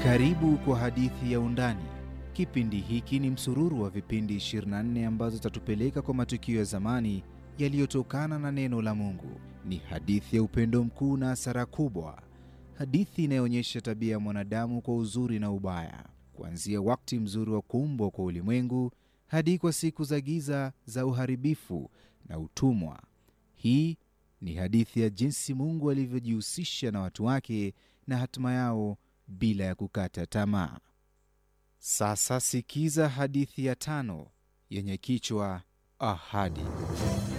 Karibu kwa hadithi ya Undani. Kipindi hiki ni msururu wa vipindi 24 ambazo zitatupeleka kwa matukio ya zamani yaliyotokana na neno la Mungu. Ni hadithi ya upendo mkuu na hasara kubwa, hadithi inayoonyesha tabia ya mwanadamu kwa uzuri na ubaya, kuanzia wakati mzuri wa kuumbwa kwa ulimwengu hadi kwa siku za giza za uharibifu na utumwa. Hii ni hadithi ya jinsi Mungu alivyojihusisha na watu wake na hatima yao bila ya kukata tamaa. Sasa sikiza hadithi ya tano yenye kichwa Ahadi.